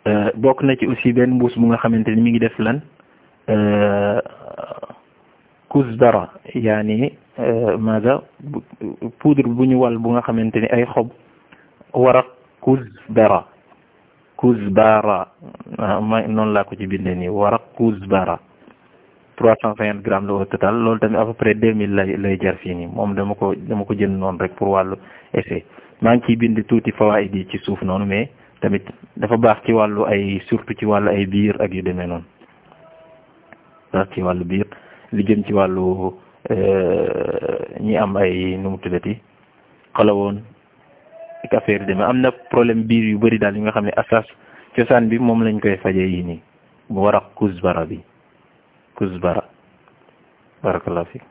bokk na ci aussi benn mbuus bu nga xamante ni mi ngi def lan kuzbara yaani maada poudre bu ñu wal bu nga xamante ni ay xob waraq kuzbara kuzbara ma noonu laa ko ci bindee nii waraq kuzbara trois cent cinquante grammes la au total loolu tamit à peu près deux mille lay lay jar fii nii moom dama ko dama ko jënd noonu rek pour wàllu essai maa ngi ciy bind tuuti fawaid yi ci suuf noonu mais tamit dafa baax ci wàllu ay surtout ci wàllu ay biir ak yu demee noonu baax ci wàllu biir li jëm ci wàllu ñi am ay nu mu tuddati xalawoon ak affaire yi demee am na problème biir yu bëri daal yi nga xam ne asas cosaan bi moom lañ koy fajee yi nii bu war a kuzbara bi kuzbara barakallahu fi